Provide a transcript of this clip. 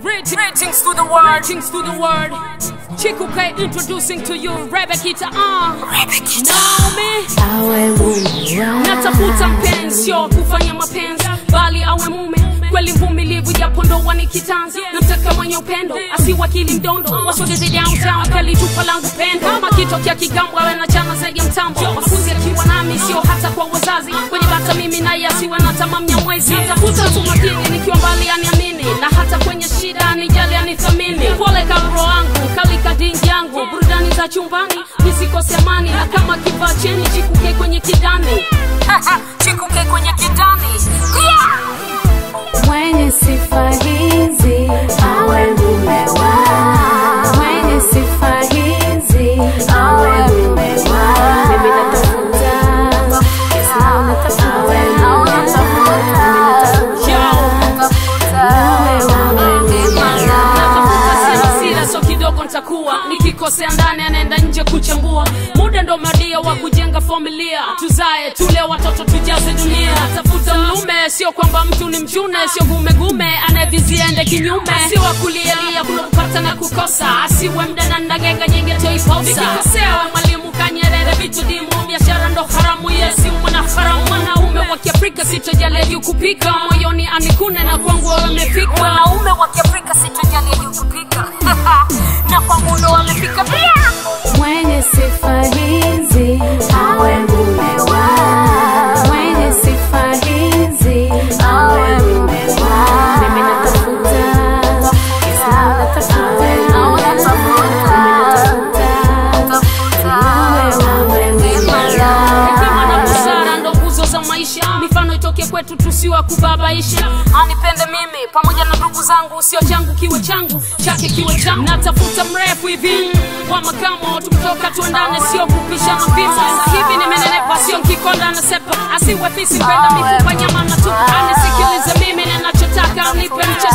Greetings to the world. Greetings to the world. Chiku K introducing to you Rebekita. Uh. Naomi. awe mume wangu Natafuta mpenzi, sio kufanya mapenzi, bali awe mume kweli mvumilivu, japo ndoa ni kitanzi. Namtaka mwenye upendo, asiwakili mdondo, wasogeze downtown, kali tupa langu pendo. Kama kitokea kigambo, awe na chama zaidi ya mtambo. Mafunzi akiwa nami, sio hata kwa wazazi. Kwenye bata mimi naye asiwe na tamaa mnyamwezi. Natafuta tu makini, nikiwa mbali aniamini, na hata kwenye shida anijali, anithamini. Pole kabro wangu, kali kadingi yangu, burudani za chumbani, nisikose amani, na kama kivaa cheni, chikuke kwenye kidani. chikuke kwenye kidani. Yeah! mwenye sifa hizi awe mume wangu mwenye sifa hizi awe mume wangu mimi natafuta Yes, natafuta awe mume wangu mimi natafuta mume wangu Natafuta sira sira, so kidogo nitakuwa nikikosea ndani, anaenda nje kuchambua. Muda ndo madia wa kujenga familia, tuzae tule watoto, tujaze dunia. Tafuta mlume, sio kwamba mtu ni mchune, sio gumegume anayevizia ende kinyume, si wa kulielia kuna kupata na kukosa, asiwe mdana ndagega nyingi toiposa. Nikikosea we mwalimu Kanyerere, vitu dimu, biashara ndo haramu, yesi mwana haramu, mwanaume wa Kiafrika sitojali juu kupika, moyoni anikune na kwangu wewe umefika. Wanaume wa Kiafrika sitojali juu kupika na kwangu ndo wamefika pia. mwenye sifa hizi awe mume wangu mwenye sifa hizi awe mume wangu mimi natafuta Yes, natafuta mimi natafuta awe mume wangu Hekima na busara ndo nguzo za maisha, mifano itoke kwetu, tusiwa kubabaisha. Anipende mimi pamoja na ndugu zangu, sio changu kiwe changu, chake kiwe changu. Natafuta mrefu hivi wa makamo, tukitoka tuendane, sio kupishana visa. Hivi nimenenepa, sio nkikonda na sepa, asiwe fisi kwenda mifupa nyama na tupa. Anisikilize mimi ninachotaka, nipe mcha